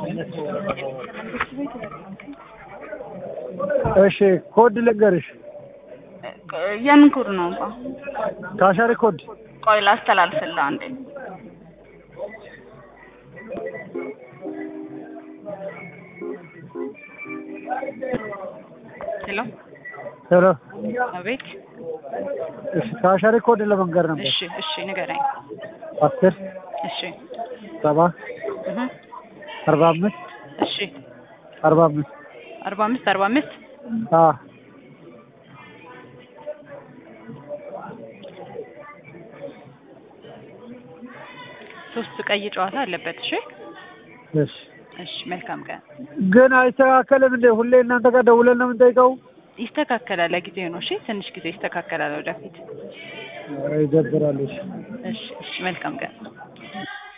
እሺ ኮድ ልንገርሽ። የምን ኮድ ነው እንኳ? ካሻሪ ኮድ ቆይ ላስተላልፍልህ አንዴ። ሄሎ ሄሎ። አቤት። እሺ ካሻሪ ኮድ ለመንገር ነበር። እሺ እሺ ንገረኝ። አስር እሺ ሰባ እህ አርባ አምስት እሺ አርባ አምስት አርባ አምስት አርባ አምስት አ ሶስት ቀይ ጨዋታ አለበት። እሺ እሺ እሺ መልካም ቀን። ግን አይስተካከልም እንዴ? ሁሌ እናንተ ጋር ደውለን ነው የምንጠይቀው? ይስተካከላል። ለጊዜው ነው። እሺ ትንሽ ጊዜ ይስተካከላል ወደፊት። ኧረ ይደብራል። እሺ እሺ እሺ መልካም ቀን።